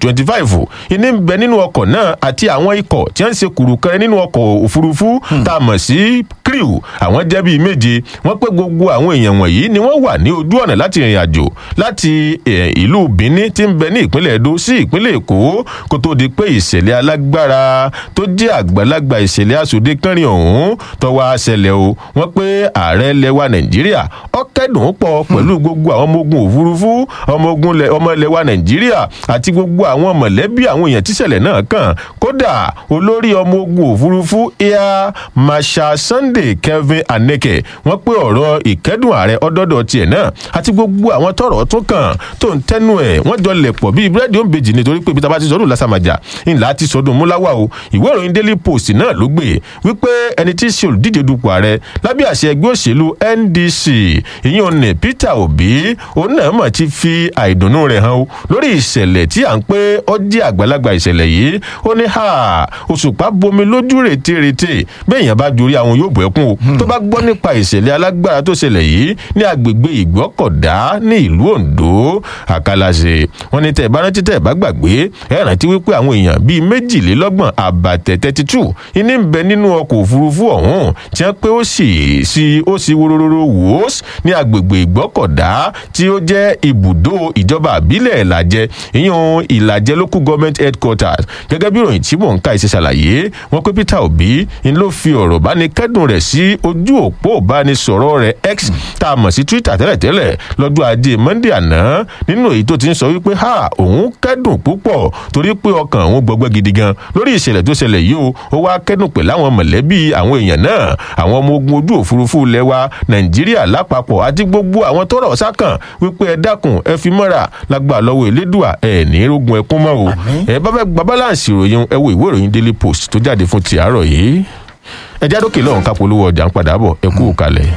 twenty five ìní ń bẹ nínú ọkọ̀ náà àti àwọn ikọ̀ tí wọ́n ń ṣe kùrùkẹrẹ nínú ọkọ̀ òfurufú tá a mọ̀ sí crew àwọn jẹ́ bíi méje wọ́n pé gbogbo àwọn èèyàn wọ̀nyí ni wọ́n wà ní ojú ọ̀nà láti rìnrìn àjò láti ìlú benin tí ń bẹ ní ìpínlẹ̀ edo sí ìpínlẹ̀ èkó kó tó di pé ìṣẹ̀lẹ̀ alágbára tó jẹ́ àgbàlagbà ìṣẹ̀lẹ̀ àsòdè kẹrin ọ̀hún tọwọ́ àṣẹlẹ̀ o wọ́n pé ààrẹ lẹwa nàìjíríà ọ̀kẹ́dùn pọ̀ pẹ̀lú gbogbo àwọn ọmọ ogun òfurufú ọmọ ogun ọmọ lẹwa nàìjíríà àti gbogbo àwọn mọ̀lẹ́bí àwọn èèyàn tíṣẹ̀lẹ̀ náà kàn kódà olórí ọmọ ogun òfurufú air marshal sunday kelvin aneke wọ́n pé ọ̀rọ̀ ìkẹ́dùn ààrẹ ọdọ́dọ̀ tiẹ̀ náà àti gbogbo àwọn tọrọ tún kàn tó ń tẹnu ẹ̀ wọ́n jọ lẹ̀ pọ̀ bíi búrẹ́dì òǹbejì nítorí pé ibi tá a bá ti sọdún lásàmàjà ńlá ti sọdún múláwá o ìwé ìròyìn daily post náà ló gbé wípé ẹni tí í ṣe olùdíje dupò ààrẹ lábẹ́ àṣẹ ẹgbẹ́ òṣèlú ndc ìyẹn ò ní peter obi òun náà mọ̀ ti fi àìdùnnú rẹ̀ hàn o lórí ìṣẹ̀lẹ̀ tí à ń pé ó jẹ́ àgbàlagbà ìṣẹ̀lẹ̀ yìí ó ní ha òṣùpá bomi lójú rètérètè bẹ́ẹ̀ yẹn bá jorí àwọn yóò bọ̀ ẹkún o tó bá gbọ́ nípa ìṣẹ̀lẹ̀ alágbára tó ṣẹlẹ̀ yìí ní agbègbè ìgbọ́kọ̀dá ní ìlú ondo àkàlàṣe wọn ní tẹ ẹ bá rántí tẹ ẹ bá gbàgbé ẹ rántí wípé àwọn èèyàn bíi méjìlélọ́gbọ̀n àbàtẹ̀ thirty two iní ń bẹ nínú ọkọ̀ òfurufú ọ̀hún tí wọ́n pé ó sì sí ó sì wóróróró wòós ní agbègbè ìgbọ́kọ̀dá tí ó jẹ́ ibùdó ìjọba àbílẹ̀ ìlàjẹ ìyẹn ìlàjẹ local government headquarters gẹ́gẹ́ bí ìròyìn tí mò ń ka ìṣe ṣàlàyé wọn pé peter obi ń ló fi ọ̀rọ̀ bá ní kẹ́dùn rẹ̀ sí ojú òpó ìbánisọ̀rọ̀ rẹ̀ x tá a mọ̀ sí twitter tẹ́lẹ̀tẹ́lẹ̀ lọ́dún ajé monday àná nínú èyí tó ti ń sọ wípé ha òun kẹ́dùn púpọ̀ torí pé ọkàn òun gbọgbẹ́ gidi gan lórí ìṣẹ̀lẹ̀ tó ṣẹlẹ̀ yìí o ó wá kẹ́dùn pẹ̀lú àwọn mọ̀lẹ́bí àwọn èèyàn náà àwọn ọmọ ogun ojú òfurufú lẹ́wà nàìjíríà lápapọ̀ àti gbogbo àwọn tọrọ sákàn wípé ẹ dákun ẹ fi mọ́ra lágbà lọ́wọ́ elédùà ẹ ní rógun ẹkún mọ́ o ẹ bá fẹ́ gba balance ìròyìn ẹ wo ìwé ìròyìn daily post tó jáde fún ti àárọ̀ yìí ẹ jádókè lọ́hùn ká polówó ọjà ń padà bọ̀ ẹ kú kalẹ̀.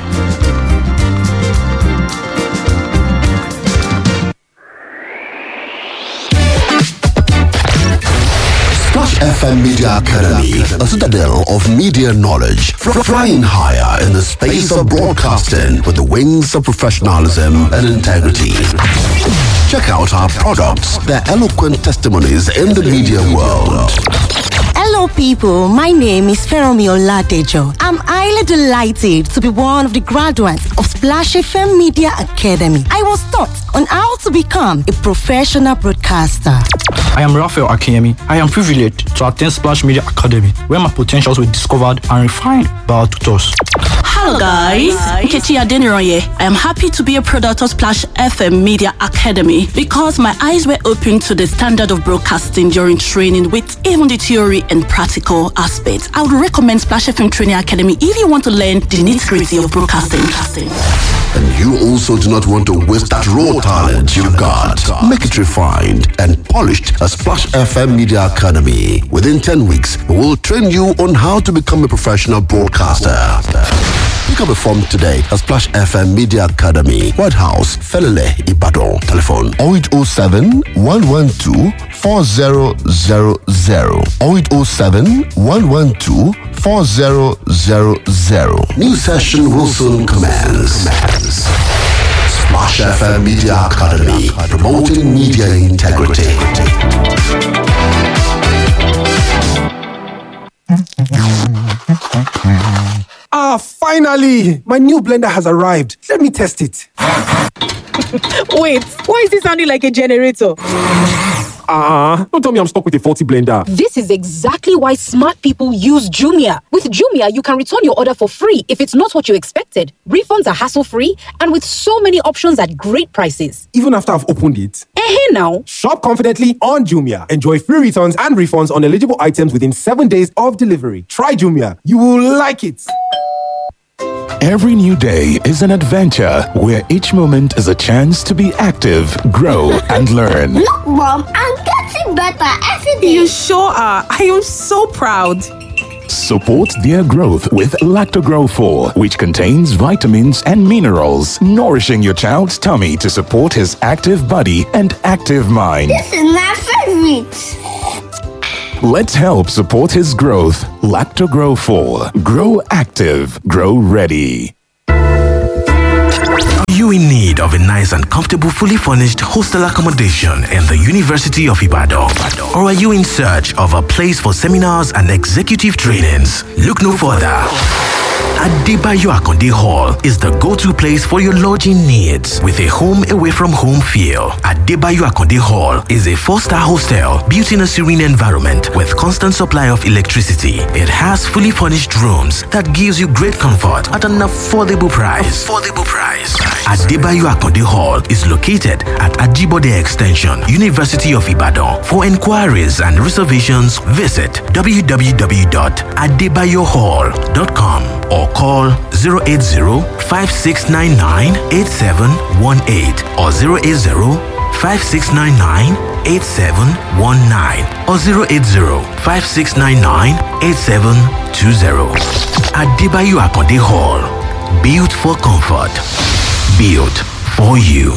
Splash FM Media Academy, a citadel of media knowledge, fr- flying higher in the space of broadcasting with the wings of professionalism and integrity. Check out our products, their eloquent testimonies in the media world. Hello, people. My name is Feromi Oladejo. I'm highly delighted to be one of the graduates of Splash FM Media Academy. I was taught on how to become a professional broadcaster. I am Raphael Akiyemi. I am privileged to attend Splash Media Academy, where my potentials were discovered and refined by our tutors. Hello guys, Nkechi Adeniroye. I am happy to be a product of Splash FM Media Academy because my eyes were opened to the standard of broadcasting during training with even the theory and practical aspects. I would recommend Splash FM Training Academy if you want to learn the nitty-gritty of broadcasting. And you also do not want to waste that raw talent you got. Make it refined and polished at Splash FM Media Academy. Within 10 weeks, we will train you on how to become a professional broadcaster. Pick up a form today at Splash FM Media Academy, White House, Felele, Ibadan. Telephone 0807 112 4000 0807 112 4000. New session will soon commence. Splash FM Media Academy, promoting media integrity. Ah, finally! My new blender has arrived. Let me test it. Wait, why is it sounding like a generator? Ah, don't tell me I'm stuck with a faulty blender. This is exactly why smart people use Jumia. With Jumia, you can return your order for free if it's not what you expected. Refunds are hassle free and with so many options at great prices. Even after I've opened it. Eh, now. Shop confidently on Jumia. Enjoy free returns and refunds on eligible items within seven days of delivery. Try Jumia. You will like it. Every new day is an adventure where each moment is a chance to be active, grow, and learn. Look, Mom, I'm getting better every day. You sure are. I am so proud. Support their growth with Lactogrow 4, which contains vitamins and minerals, nourishing your child's tummy to support his active body and active mind. This is my favorite. Let's help support his growth. Lactogrow 4. Grow active, grow ready. Are you in need of of a nice and comfortable, fully furnished hostel accommodation in the University of Ibadan? Or are you in search of a place for seminars and executive trainings? Look no further. Adebayo Akonde Hall is the go-to place for your lodging needs with a home away from home feel. Adebayo Akonde Hall is a four-star hostel built in a serene environment with constant supply of electricity. It has fully furnished rooms that gives you great comfort at an affordable price. Affordable price. Adebayo Akonde Hall is located at Ajibode Extension, University of Ibadan. For inquiries and reservations, visit www.adebayohall.com or call 080-5699-8718 or 080-5699-8719 or 080-5699-8720. Adebayo Akonde Hall. Built for comfort. Built for you.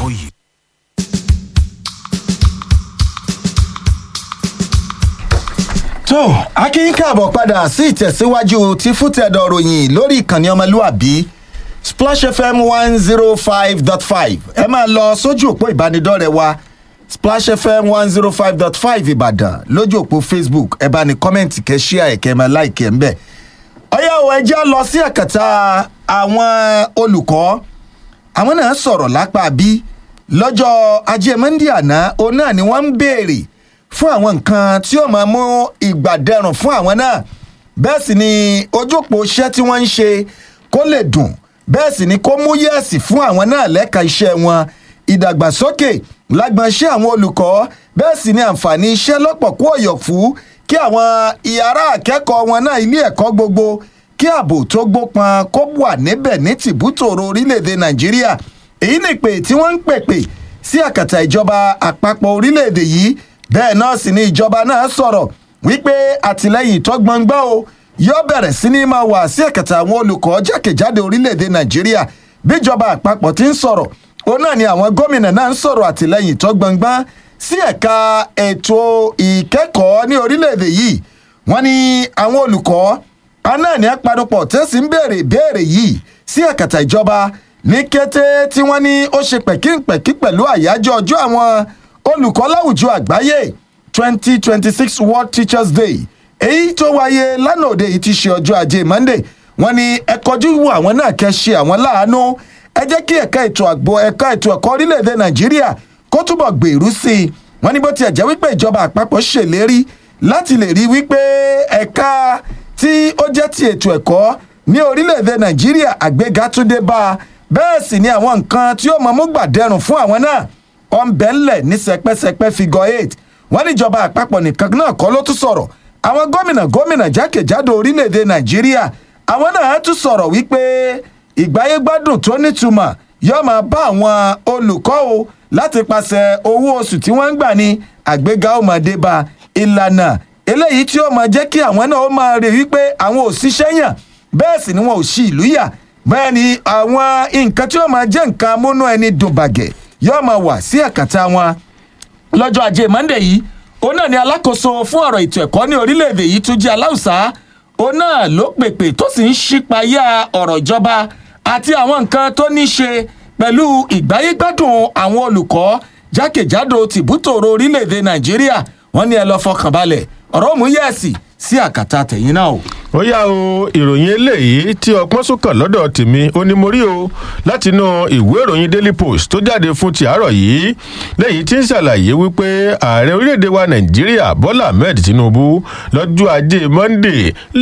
tó akínyìn káàbọ̀ padà sí ìtẹ̀síwájú ti fútẹ̀dọ̀ ròyìn lórí ìkànnì ọmọlúàbí splash fm one zero five dot five ẹ máa lọ sójú òpó ìbánidọ́rẹ̀ẹ́ wa splash fm one zero five dot five ìbàdàn lójú òpó facebook ẹ bá ní kọ́mẹ̀ntì kẹ́ ṣíà ẹ̀kẹ́ máa láìkẹ́ ń bẹ̀. ọ̀yá ò ẹjẹ́ lọ sí ẹ̀kẹta àwọn olùkọ́ àwọn náà sọ̀rọ̀ lápá bí lọ́jọ́ ajé monde àná òun náà ni wọ́n ń béèrè fún àwọn nǹkan tí ó máa mú ìgbà dẹrùn fún àwọn náà bẹ́ẹ̀ sì ni ojúpọ̀ iṣẹ́ tí wọ́n ń ṣe kó lè dùn bẹ́ẹ̀ sì ni kó mú yẹ̀sì fún àwọn náà lẹ́ka iṣẹ́ wọn ìdàgbàsókè lágbọn iṣẹ́ àwọn olùkọ́ bẹ́ẹ̀ sì ni àǹfààní iṣẹ́ lọ́pọ̀ kó ọ̀yọ̀ fún kí àwọn ìyàrá akẹ́kọ̀ọ́ wọn náà ilé ẹ̀kọ́ gbogbo kí ààbò tó gbópọn kó wà níbẹ̀ ní tìbútòrò orílẹ̀-èdè nàìjíríà èyí nìpè tí wọ́n ń pèpè sí àkàtà ìjọba àpapọ̀ orílẹ̀-èdè yìí bẹ́ẹ̀ náà sì ni ìjọba náà sọ̀rọ̀ wípé àtìlẹ́yìn tó gbọ̀ngbọ́n o yóò bẹ̀rẹ̀ sí ní máa wà sí ẹ̀kẹta àwọn olùkọ́ jákèjádò orílẹ̀-èdè nàìjíríà bíjọba àpapọ̀ ti ń sọ̀rọ̀ òun náà ni àwọn gómìnà náà ń sọ̀rọ̀ àtìlẹ́yìn tó gbọ̀ngbọ́n sí ẹ̀ka ètò ìkẹ́kọ̀ọ́ ní orílẹ̀-èdè yìí wọ́n ní àwọn olùkọ́ aná ní apanupọ̀ tẹ́sí ń béèrè ìbéèrè yìí sí ẹ̀kẹta ìjọba ní kété tí wọ́n ní ó ṣe pẹ̀kínpẹ̀kí pẹ̀lú àyájọ́ ọjọ́ àwọn olùkọ́ láwùjọ àgbáyé twenty twenty six world teachers day èyí tó wáyé lánàá òde yìí ti ṣe ọjọ́ ajé monday wọ́n ní ẹ kọjú wo àwọn náà kẹ́ ṣe àwọn láàánú ẹ jẹ́ kí ẹ̀ka ètò àgbo ẹ̀ka ètò ẹ̀kọ́ orílẹ̀-èdè nàìjíríà kó túbọ̀ gbèrú sí i wọ́n ní bó tiẹ̀ jẹ́ wípé ìjọba àpapọ̀ ṣèlérí láti lè rí wípé ẹ̀ka tí ó jẹ́ ti ètò ẹ̀kọ́ ní orílẹ̀-èdè nàìjíríà àgbéga tún dé bá a bẹ́ẹ̀ sì ni àwọn nǹkan tí ó mọ̀ mú gbàdẹrùn fún àwọn náà ọ̀nbẹ́ńlẹ̀ ní sẹpẹ́sẹpẹ́ figure eight wọ́n níjọba àpapọ̀ nìkan náà kọ́ ló tún sọ̀rọ̀ àwọn gómìnà gómìnà jákèjádò orílẹ̀-èdè nàìjíríà àwọn náà tún sọ̀rọ̀ wípé ìgbáyégbádùn tó nítumọ̀ yóò máa bá àwọn olùkọ́ o láti pàṣẹ owó oṣù tí wọ́n ń gbà ní àgbéga ọmọdé bá ìlànà eléyìí tí ó máa jẹ́ kí àwọn náà ó máa rí wípé àwọn ò ṣiṣẹ́ yàn bẹ́ẹ̀ sì ni wọn ò ṣì ìlú yà bẹ́ẹ̀ ni àwọn nǹkan tí ó máa jẹ́ nǹkan amúnú ẹni dùn bàgẹ́ yóò máa wà sí ẹ̀kàtà wọn lọ́jọ́ ajé monde yìí òun náà ni alákòóso fún ọ̀rọ̀ ètò ẹ̀kọ́ ní orílẹ̀-èdè yìí tún jẹ́ aláùsá òun náà ló pèpè tó sì ń ṣípayá ọ̀rọ̀ ìjọba àti àwọn nǹkan tó ní ṣe pẹ̀lú ìgbáyégbádùn àwọn olùkọ́ jákèjádò tìbútòrò orílẹ̀-èdè nàìjíríà wọ́n ní ẹ lọ́ọ́ fọkàn balẹ̀ ọ̀rọ̀ òmùyẹ̀sì sí àkàtà tẹ̀yìn náà o ó yá o ìròyìn eléyìí tí ọpọ́n sùkàn lọ́dọ̀ tèmi ó ní mo rí o látinú ìwé ìròyìn daily post tó jáde fún ti àárọ̀ yìí lẹ́yìn tí ń ṣàlàyé wípé ààrẹ orílẹ̀-èdè wa nàìjíríà bọ́lá ahmed tinubu lọ́jọ́ ajé monday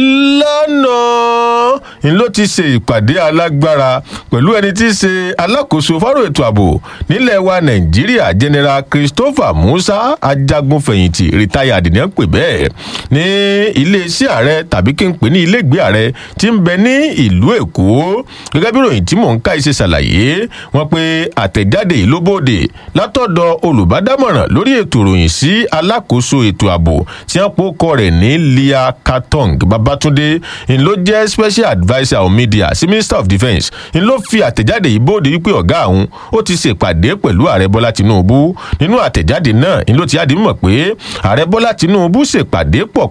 lánàá ń ló ti ṣe ìpàdé alágbára pẹ̀lú ẹni tí í ṣe alákòóso fọ́rọ̀ ètò ààbò nílẹ̀ wa nàìjíríà general christopher musa ajagunfẹ̀yìntì retired ní ẹ̀ ń pè bẹ́ẹ̀ ní iléeṣẹ́ ààrẹ tàbí kí n pè ní iléègbé ààrẹ tí ń bẹ ní ìlú èkó gẹ́gẹ́ bí ròyìn tí mò ń ká iṣẹ́ ṣàlàyé wọn pé àtẹ̀jáde yìí ló bòde látọ̀dọ̀ olùbádámọ̀ràn lórí ètò ìròyìn sí alákòóso ètò ààbò tí wọ́n pò kọ rẹ̀ ní lia katong babatunde ń ló jẹ́ special adviser on media sí minister of defence ń ló fi àtẹ̀jáde yìí bòde wípé ọ̀gá àwọn ó ti ṣèpàdé pẹ̀lú ààrẹ bọ́lá tinubu nínú àtẹ̀jáde náà ń ló ti yáde mọ̀ pé ààrẹ bọ́lá tinubu ṣèpàdé pọ̀ pẹ̀lú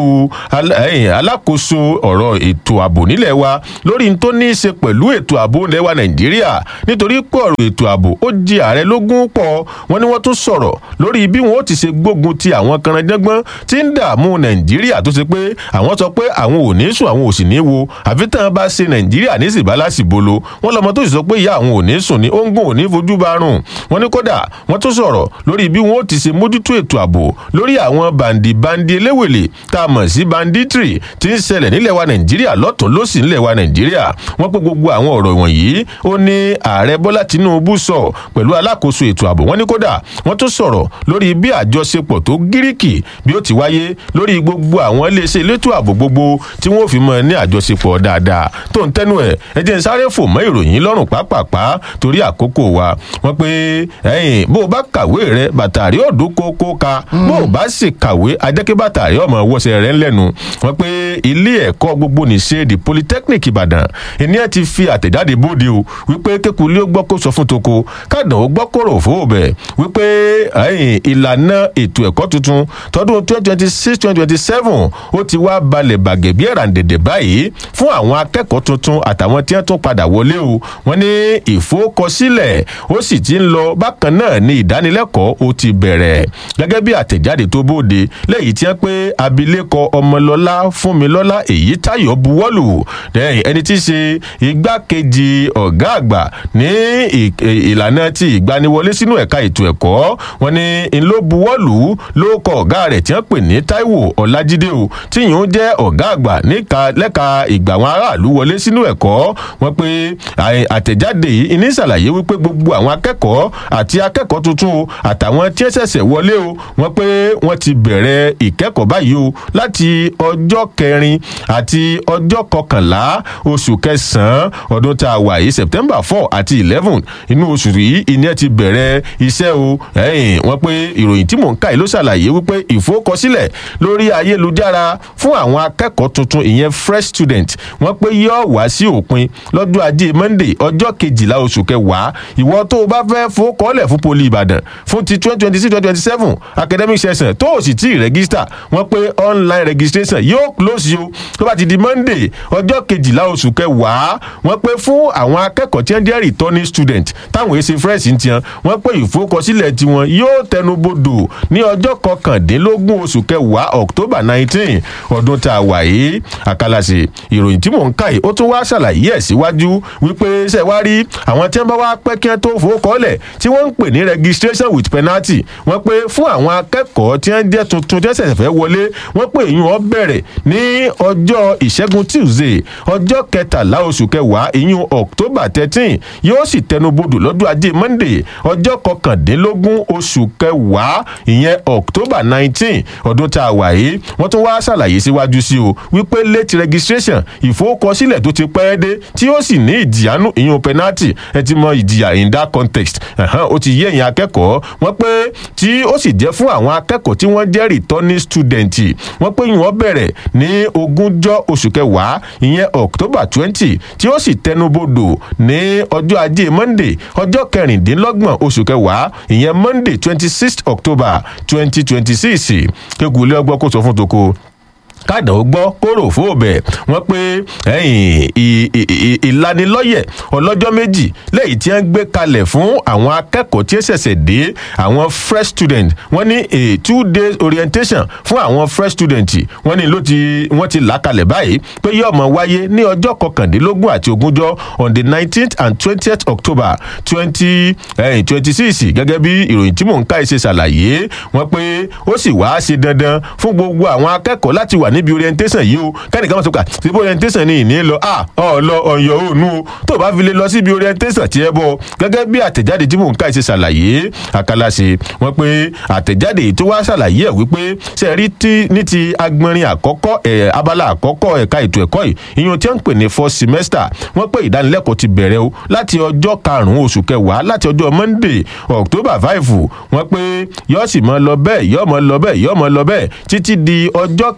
al- ẹ̀yìn alákòóso ọ̀rọ̀ ètò ààbò nílẹ̀ wa lórí n tó ní í ṣe pẹ̀lú ètò ààbò nílẹ̀ wa nàìjíríà nítorí pé ọ̀rọ̀ ètò ààbò ó di ààrẹ lógún pọ̀ wọ́n ní wọ́n tún sọ̀rọ̀ lórí bí wọ́n ó ti ṣe gbógun ti àwọn kanranjẹ́gbọ́n tí ń dààmú nàìjíríà tó ṣe pé àwọn sọ pé àwọn ò ní sùn àwọn ò sì ní wo àfi tán bá ṣe nàìjíríà ní sìbálàsì bolo wọ́n lọ́mọ tó sì sọ pé ìyá àwọn ò ní sùn ní óńgùn ò ní fojú bá rùn wọ́n ní kódà wọ́n tún sọ̀rọ̀ lórí bí wọ́n ó ti ṣe mójútó ètò ààbò lórí àwọn bàǹdì-bàǹdì eléwèlè tá a mọ̀ sí banditry tí ń ṣẹlẹ̀ nílẹ̀ wa nàìjíríà lọ́tún lọ́sì nílẹ̀ wa nàìjíríà wọ́n pé gbogbo àwọn ọ̀rọ̀ wọ̀nyí ó ní ààrẹ bọ́lá tinubu sọ pẹ̀lú alákòóso ètò ààbò wọ́n ní kódà wọ́n tún sọ̀rọ̀ lórí bí àjọṣepọ̀ tó gíríkì bí ó ti wáyé lórí gbogbo àwọn iléeṣẹ́ elétò ààbò gbogbo tí wọ́n fi mọ ní àjọṣepọ̀ dáadáa tó ń tẹnu ẹ̀ ẹ jẹ́ ń sáré fò mọ́ ìròyìn lọ́rùn pápápá torí àkókò wa wọ́n pé ẹ̀yìn bó o bá kàwé rẹ bàtà rí ọ̀dún kókó ka bó o bá sì kàwé ajẹ́kẹ́ bàtà rí ọmọ wọ́sẹ̀ rẹ̀ ńlẹ́nu wọ́n pé ilé ẹ̀kọ́ gbogbo nìṣe the polytechnic ìbàdàn ìní ẹ̀ ti fi àtẹ̀jáde bóde o wípé kékulé ó gbọ́ kó sọ fún toko kádàn ó gbọ́ kóró fún bẹ̀ wípé ẹ̀yìn ìlànà ètò ẹ̀kọ́ tuntun tọdún twenty twenty six twenty twenty seven ó ti wá balẹ̀ bàgẹ́ bí ẹ̀ràǹdẹ̀dẹ̀ báyìí fún àwọn akẹ́kọ̀ọ́ tuntun àtàwọn tí wọ́n tún padà wọlé o wọ́n ní ìfowókọsílẹ̀ ó sì ti ń lọ bákan náà ní ìdánilẹ́kọ̀ọ́ ó ti bẹ̀rẹ̀ gẹ́gẹ́ bí àtẹ̀jáde tó bóde lẹ́yìn tí wọ́n pé abilékọ ọmọlọ́lá fúnmilọ́lá èyí táyọ̀ buwọ́lù lẹ́yìn ẹni tí í ṣe igbákejì ọ̀gá àgbà ní ì- ì- ìlànà ti ìgbaniwọlé sínú ẹ̀ka ètò ẹ̀kọ́ wọn ní n ló buwọ́lù ló kọ ọ̀gá rẹ̀ tí wọ́n pè ní taiwo ọ̀làjídé o tí yìí ń jẹ́ ọ̀gá àgbà níka lẹ́ka ìgbà àwọn aráàlú wọlé sínú ẹ̀kọ́ wọn pé àì- àtẹ̀jáde yìí ní ṣàlàyé wípé gbogbo àwọn akẹ́kọ̀ọ́ àti akẹ́kọ̀ọ́ tuntun o àtàwọn tí ẹ ṣẹ̀ṣẹ̀ wọlé o wọn pé wọ́n ti bẹ̀rẹ̀ ìkẹ́kọ̀ọ́ báyìí o láti ọjọ́ kẹrin àti ọjọ́ kọkànlá oṣù kẹsàn-án ọdún tá a wà yìí september four àti eleven inú oṣù yìí ìní ẹ ti bẹ̀rẹ̀ iṣẹ́ o ẹ̀yìn wọ́n pé ìròyìn tí mò ń kà yìí ló ṣàlàyé wípé ìfowókọsílẹ̀ lórí ayélujára fún àwọn akẹ́kọ̀ọ́ tuntun ìyẹn fresh student wọ́n pé yóò wá sí òpin lọ́jọ́ ajé monday ọjọ́ kejìlá oṣù kẹwàá ìwọ tó o bá fẹ́ fowókọ́lẹ̀ fún poli ìbàdàn fún ti twenty twenty six twenty twenty seven academic session tó o sì tí ì rẹ́gísítà wọ́n pé online registration yóò close o tó bá ti di monday ọjọ́ kejìlá oṣù kẹwàá wọ́n pé fún àwọn akẹ́kọ̀ọ́ tí wọ́n jẹ́ returning student táwọn èsì fresh ń tiẹ̀ wọ́n pé ìfowókọsílẹ̀ tiwọn yóò tẹnubodò ní ọjọ́ kọkàndínlógún oṣù kẹwàá october nineteen ọdún tá a wà yìí àkàlàsì ìròyìn tí mò ń kà yìí ó tún wá ṣàlàyé ẹ̀ síwájú wípé ṣe wá rí àwọn tí wọ́n bá wá pẹ́ kí wọ́n tó fowókọ́lẹ̀ tí wọ́n ń pè ní registration with penalty wọ́n pé fún àwọn akẹ́kọ̀ọ́ tí wọ́n jẹ́ tuntun tí wọ́n ṣẹ̀ṣẹ̀ fẹ́ wọlé wọ́n pé ìyún ọ bẹ̀rẹ̀ ní ọjọ́ ìṣẹ́gun tuesday ọjọ́ kẹtàlá oṣù kẹwàá ìyún october thirteen yóò sì tẹnubodò lọ́dún ajé monday ọjọ́ kọkàndínlógún oṣù kẹwàá ìyẹn october nineteen ọdún tá a wà yìí wọ́n tún wá ṣàlàyé síwájú sí o wípé late registration ìfowókọsílẹ̀ tó ti pẹ́ dé tí ó sì ní ìjìyànú ìyún penalty ẹ ti mọ ìjìyà in that context ẹ̀hán, ó ti yé ẹ̀yìn akẹ́kọ̀ọ́ wọ́n pé tí ó sì jẹ́ fún àwọn akẹ́kọ̀ọ́ tí wọ́n jẹ́ returning student wọ́n pé ìwọ̀n bẹ̀rẹ̀ ní ogúnjọ́ oṣù kẹwàá ìyẹn october twenty tí ó sì tẹnubodò ní ọjọ́ ajé monday ọjọ́ kẹrìndínlọ́gbọ̀n oṣù kẹwàá ìyẹn monday twenty six october twenty twenty six kékulé ọgbọ́n kó sọ fún toko kádà ó gbọ́ kóró fóòbẹ̀ wọ́n pé ẹ̀yìn ì- ì- ì- ìlanilọ́yẹ̀ ọlọ́jọ́ méjì lẹ́yìn tí wọ́n gbé kalẹ̀ fún àwọn akẹ́kọ̀ọ́ tí ó ṣẹ̀ṣẹ̀ dé àwọn fresh student wọ́n ní a two days orientation fún àwọn fresh student wọ́n ní ló ti wọ́n ti là kalẹ̀ báyìí pé yóò mọ̀ wáyé ní ọjọ́ kọkàndínlógún àti ogúnjọ́ on the nineteenth and twentieth october twenty twenty six gẹ́gẹ́ bí ìròyìn tí mò ń ká ẹ ṣe ṣàlàyé wọ́n pé ó sì wá ṣe dandan fún gbogbo àwọn akẹ́kọ̀ọ́ láti wà níbi orientation yìí o kẹ́nìkan máa sọ pé síbi orientation ni ìní lọ ah ọ̀ lọ ọ̀yọ́ òònù o tó o bá fi lè lọ síbi orientation tiẹ̀ bọ̀ gẹ́gẹ́ bí àtẹ̀jáde tí mò ń ká ẹ ṣe ṣàlàyé àkàlàṣe wọ́n pé àtẹ̀jáde yìí tó wá ṣàlàyé ẹ̀ wípé ṣe rí tí ní ti agbọnrin àkọ́kọ́ ẹ̀ abala àkọ́kọ́ ẹ̀ka ètò ẹ̀kọ́ yìí ìyẹn tí wọ́n ń pè ní first semester wọ́n pé ìdánilẹ́kọ̀ọ́ ti bẹ̀rẹ̀ o láti ọjọ́ karùn-ún oṣù kẹwàá láti ọjọ́ monday october five wọ́n pé yóò sì mọ lọ bẹ́ẹ̀ yóò mọ lọ bẹ́ẹ̀ yóò mọ lọ bẹ́ẹ̀ títí di ọjọ́ kẹrìnlélógún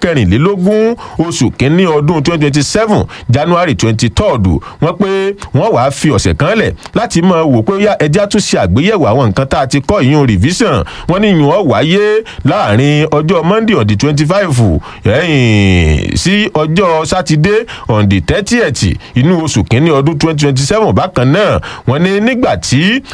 kejìlélógún oṣù kínní ọdún twenty twenty seven january twenty third wọ́n pé wọ́n wàá fi ọ̀sẹ̀ kan lẹ̀ láti máa wò pé yá ẹjẹ́ tún ṣe àgbéyẹ̀wò àwọn nǹkan tá a ti kọ́ ìyún revision wọ́n ní ìyún ọ̀ wáyé láàrin ọjọ́ monday on the twenty five sí ọjọ́ sátidé on the thirtieth inú oṣù kínní ọdún twenty twenty seven bákan náà wọ́n ní nígbà tí